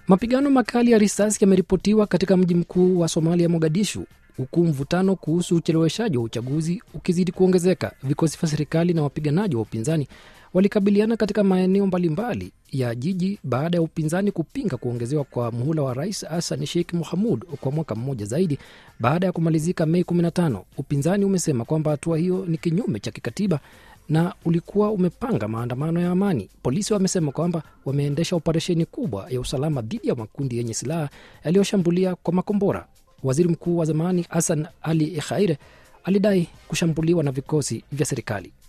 Mapigano makali ya risasi yameripotiwa katika mji mkuu wa Somalia, Mogadishu, huku mvutano kuhusu ucheleweshaji wa uchaguzi ukizidi kuongezeka. Vikosi vya serikali na wapiganaji wa upinzani walikabiliana katika maeneo mbalimbali ya jiji baada ya upinzani kupinga kuongezewa kwa muhula wa rais Hassan Sheikh Mohamud kwa mwaka mmoja zaidi baada ya kumalizika Mei 15. Upinzani umesema kwamba hatua hiyo ni kinyume cha kikatiba na ulikuwa umepanga maandamano ya amani. Polisi wamesema kwamba wameendesha operesheni kubwa ya usalama dhidi ya makundi yenye silaha yaliyoshambulia kwa makombora. Waziri mkuu wa zamani Hassan Ali Khaire alidai kushambuliwa na vikosi vya serikali.